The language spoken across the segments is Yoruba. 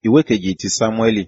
ìwé kejì ti sámúẹ́lì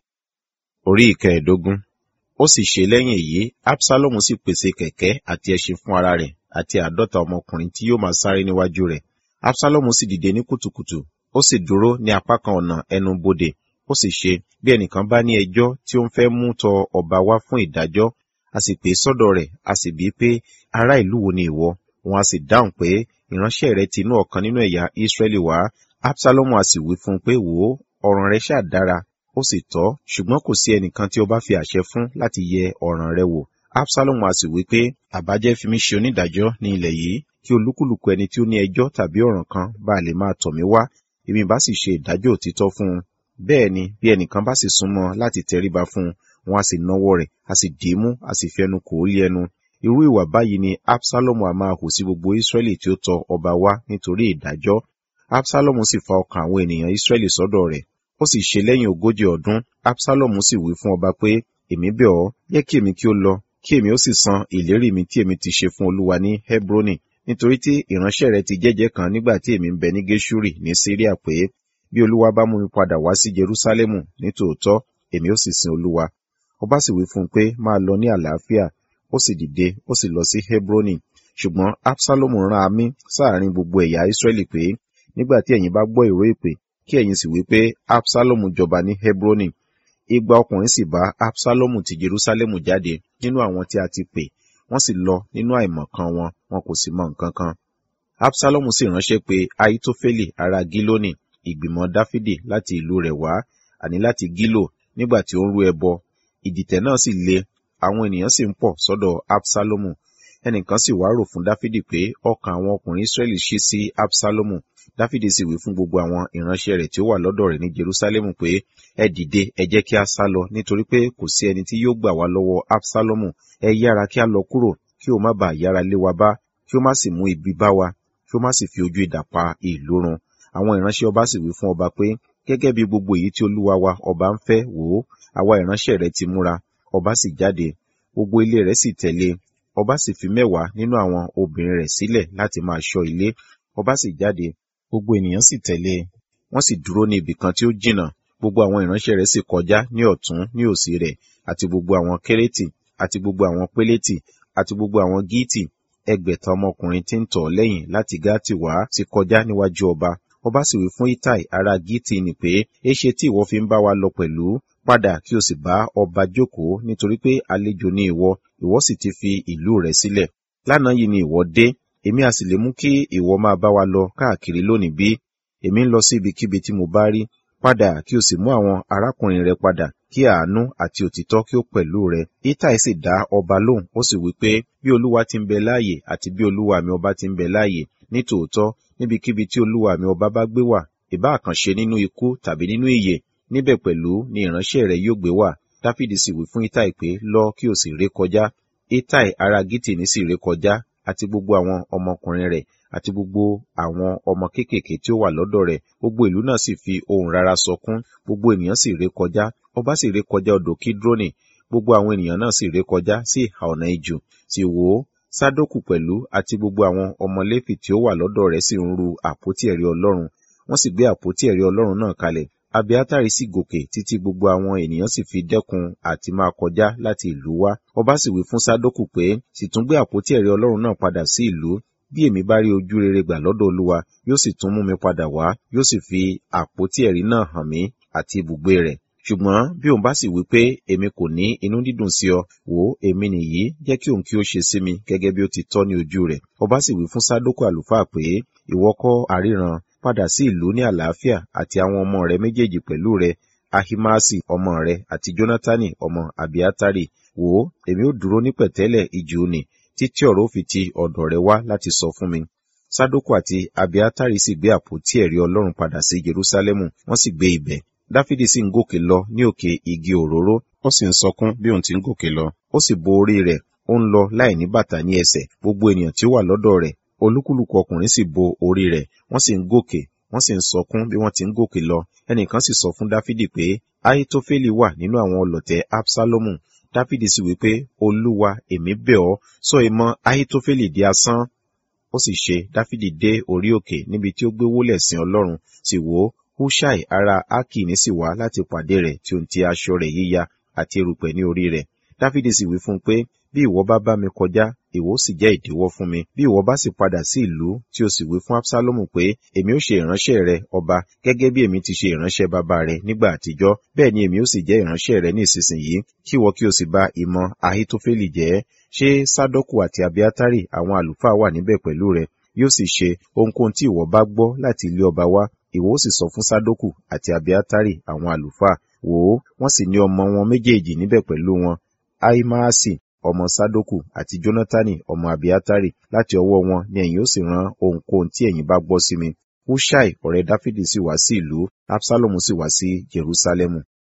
orí ìkẹẹ̀ẹ́dógún ó sì ṣe lẹ́yìn èyí absalomu sì pèsè kẹ̀kẹ́ àti ẹṣin fún ara rẹ̀ àti àádọ́ta ọmọkùnrin tí yóò máa sáré níwájú rẹ̀ absalomu sì dìde ní kùtùkùtù ó sì dúró ní apá kan ọ̀nà ẹnu bodè ó sì ṣe bí ẹnìkan bá ní ẹjọ́ tí ó ń fẹ́ mú tọ ọba wá fún ìdájọ́ a sì pè é sọ́dọ̀ rẹ̀ a sì bíi pé ará ìlú wo ni ìwọ wọn a sì dáhùn pé ìránṣẹ́ rẹ ti inú ọ̀kan nínú ẹ̀yà Ísírẹ́lì wá absalomu a sì wí fún un pé wò ó ọ̀ràn rẹ ṣáà dára ó sì tọ́ ṣùgbọ́n kò sí ẹnìkan tí ó bá fi àṣẹ fún láti yẹ ọ̀ràn rẹ wò absalomu a sì wí pé àbájẹ́ fi mí ṣe onídàájọ́ ní ilẹ̀ yìí kí olúkúlùkù ẹni tí ó ní ẹjọ́ tàbí ọ̀ràn kan bá lè máa tọ̀ mí wá èmi bá sì ṣe ìdájọ́ òtítọ́ fún un bẹ́ẹ̀ ni bí ẹnìkan bá sì súnmọ́ láti tẹríba fún un wọn a sì náwó rẹ̀ a sì dì í mú a sì fi ẹnu kò ó lé ẹnu irú ìwà báyìí ni absalomu a máa hù sí gbogbo israẹli tí ó tọ ọba wá nítorí ìdájọ́ absalomu sì fa ọkàn àwọn ènìyàn israẹli sọ́dọ̀ rẹ̀ ó sì ṣe lẹ́yìn ogójì ọdún absalomu sì wí fún ọba pé èmi bẹ̀ ọ́ yẹ kí èmi kí ó lọ kí èmi ó sì san ìlérí mi tí èmi ti ṣe fún olúwa ní hebroni nítorí tí ìránṣẹ́ rẹ ti jẹ́jẹ́ kan nígbà tí èmi ń bẹ ní geshuri ní syria pé bí olúwa bá mú mi padà wá sí jerusalemu ní tòótọ́ èmi ó sì sin olúwa ọba sì wí fún un pé máa lọ ní àlàáfíà ó sì dìde ó sì lọ sí hebroni ṣùgbọ́n absalomu rán amí sáàrin gbogbo ẹ̀yà israẹli pé nígbà tí ẹ̀yin bá gbọ́ ìró ìpè kí ẹ̀yin sì wí pé absalomu jọba ní hebroni igba ọkùnrin sì bá absalomu ti jerusalemu jáde nínú àwọn tí a ti pè wọ́n sì lọ nínú àìmọ̀kan wọn wọn kò sì mọ nǹkan kan absalomu sì ránṣẹ́ pé aitofeli ará gílónì ìgbìmọ̀ dáfídì láti ìlú rẹ̀ wá àní láti gílò nígbà tí ó ń rú ẹbọ ìdìtẹ̀ náà sì le àwọn ènìyàn sì ń pọ̀ sọ́dọ̀ absalomu ẹnìkan sì wá rò fún dáfídì pé ọkàn àwọn ọkùnrin israẹli ṣí sí absalomu dáfídì sì wí fún gbogbo àwọn ìránṣẹ́ rẹ̀ tí ó wà lọ́dọ̀ rẹ̀ ní jerusalemu pé ẹ dìde ẹ jẹ́ kí a sá lọ nítorí pé kò sí ẹni tí yóò gbà wá lọ́wọ́ absalomu ẹ yára kí a lọ kúrò kí o má bàa yára lé wa bá kí o má sì mú ibi bá wa kí o má sì fi ojú idà pa ìlú run àwọn ìránṣẹ́ ọba sì wí fún ọba pé gẹ́gẹ́ bí gbogbo èyí tí olúwa wa ọba ń fẹ́ wò ó àwa ìránṣẹ́ rẹ̀ ti múra ọba sì jáde gbogbo ilé rẹ̀ sì tẹ̀lé ọba sì fi mẹ́wàá nínú àwọn obìnrin rẹ̀ sílẹ̀ láti máa ṣọ́ ilé ọba sì jáde gbogbo ènìyàn sì tẹ̀lé wọ́n sì dúró ní ibì kan tí ó jìnnà gbogbo àwọn ìránṣẹ́ rẹ̀ sì kọjá ní ọ̀tún ní òsì rẹ̀ àti gbogbo àwọn kérétì àti gbogbo àwọn pélétì àti gbogbo àwọn gíìtì ẹgbẹ̀ta ọmọkùnrin tí ń tọ̀ lẹ́yìn láti gáàtì wá sì kọjá níwájú ọba ọba sì wí fún itai ará gíìtì ni pé éṣe tí ìwọ fi ń bá wa lọ pẹ̀lú padà kí o sì bá ọba jókòó nítorí pé àlejò ni ìwọ ìwọ sì ti fi ìlú rẹ sílẹ̀ lánàá yìí ni ìwọ dé èmi a sì lè mú kí ìwọ máa bá wa lọ káàkiri lónìí bí èmi ń lọ sí ibikíbi tí mo bá rí padà kí o sì mú àwọn arákùnrin rẹ padà kí àánú àti òtítọ́ kí ó pẹ̀lú rẹ itai sì dá ọba lóhùn ó sì wí pé bí olúwa ti ń bẹ láàyè àti bí olúwa mi ọba ti ń bẹ láàyè ní tòótọ́ níbikíbi tí olúwa mi ọba bá gbé wà ìbá àkànṣe nínú ikú tàbí nínú ìyè níbẹ̀ pẹ̀lú ni ìránṣẹ́ rẹ̀ yóò gbé wà dáfídì sì wí fún itai pé lọ kí o sì ré kọjá itai ará gítìní sì ré kọjá àti gbogbo àwọn ọmọkùnrin rẹ̀ àti gbogbo àwọn ọmọ kéékèèké tí ó wà lọ́dọ̀ rẹ̀ gbogbo ìlú náà sì fi ohùn rara sọkún gbogbo ènìyàn sì ré kọjá ọba sì ré kọjá odò kídrónì gbogbo àwọn ènìyàn náà sì ré kọjá sí ìhà ọ̀nà ijù sì wò ó sádókù pẹ̀lú àti gbogbo àwọn ọmọ léfì tí ó wà lọ́dọ̀ rẹ̀ sì ń ru àpótí ẹ̀rí ọlọ́run wọ́n sì gbé àpótí ẹ̀rí ọlọ́run náà kalẹ̀ abiatari sì gòkè títí gbogbo àwọn ènìyàn sì fi dẹ́kun àti máa kọjá láti ìlú wá ọba sì wí fún sádókù pé sì tún gbé àpótí ẹ̀rí ọlọ́run náà padà sí ìlú bí èmi bá rí ojú rere gbà lọ́dọ̀ olúwa yóò sì tún mú mi padà wá yóò sì fi àpótí ẹ̀rí náà hàn mí àti ibùgbé rẹ̀ ṣùgbọ́n bí òun bá sì wí pé èmi kò ní inú dídùn sí ọ wò ó èmi nìyí jẹ́ kí òun kí ó ṣe sí mi gẹ́gẹ́ bí ó ti tọ́ ní ojú rẹ̀ ọba sì wí fún sádókù àlùfáà pé ìwọ kọ́ àríran padà sí ìlú ní àlàáfíà àti àwọn ọmọ rẹ méjèèjì pẹ̀lú rẹ ahimasi ọmọ rẹ àti jonatani ọmọ abiatari wò ó èmi ó dúró ní pẹ̀tẹ́lẹ̀ ijù ni títí ọ̀rọ̀ ó fi ti ọ̀dọ̀ rẹ wá láti sọ fún mi sádókù àti abiatari sì gbé àpótí ẹ̀rí ọlọ́run padà sí jerusalemu wọ́n sì gbé ibẹ̀ dáfídì sì ń gòkè lọ ní òkè igi òróró ó sì ń sọkún bí òun ti ń gòkè lọ ó sì bo orí rẹ̀ ó ń lọ láì ní bàtà ní ẹsẹ̀ gbogbo ènìyàn tí ó wà lọ́dọ̀ rẹ̀ olúkúlùkù ọkùnrin sì bo orí rẹ̀ wọ́n sì ń gòkè wọ́n sì ń sọkún bí wọ́n ti ń gòkè lọ ẹnìkan sì sọ fún dáfídì pé ahitofeli wà nínú àwọn ọlọ̀tẹ̀ absalomu dáfídì sì wí pé olúwa èmi bẹ̀ ọ́ sọ ìmọ̀ ahitofeli di asán ó sì ṣe dáfídì dé orí òkè níbi tí ó gbé wólẹ̀ sin ọlọ́run sì wò ó hushai ará akini sì wá láti pàdé rẹ̀ tí ó ń ti aṣọ rẹ̀ yíya àti erùpẹ̀ ní orí rẹ̀ dáfídì sì wí fún un pé bí ìwọ bá bá mi kọjá ìwọ sì jẹ́ ìdíwọ́ fún mi bí ìwọ bá sì padà sí ìlú tí o sì wí fún absalomu pé èmi ó ṣe ìránṣẹ́ rẹ ọba gẹ́gẹ́ bí èmi ti ṣe ìránṣẹ́ bàbá rẹ nígbà àtijọ́ bẹ́ẹ̀ ni èmi ó sì jẹ́ ìránṣẹ́ rẹ ní ìsinsìnyí kí ìwọ kí o sì bá ìmọ̀ ahitofeli jẹ́ ṣé sádọ́kù àti abiatari àwọn àlùfáà wà níbẹ̀ pẹ̀lú rẹ yóò sì ṣe ohunkóhun tí ìwọ bá gbọ́ láti ilé ọba wá ìwọ ó sì sọ fún sádọ́kù àti abiatari àwọn àlùfáà wò ó wọ́n sì ní ọmọ wọn méjèèjì níbẹ̀ pẹ̀lú wọn ahimaasi ọmọ sadoku àti jonatani ọmọ abiatari láti ọwọ́ wọn ni ẹ̀yin ó sì rán ohunkóhun tí ẹ̀yin bá gbọ́ sí mi hushai ọ̀rẹ́ dáfídì sì wá sí ìlú absalomu sì wá sí jerusalemu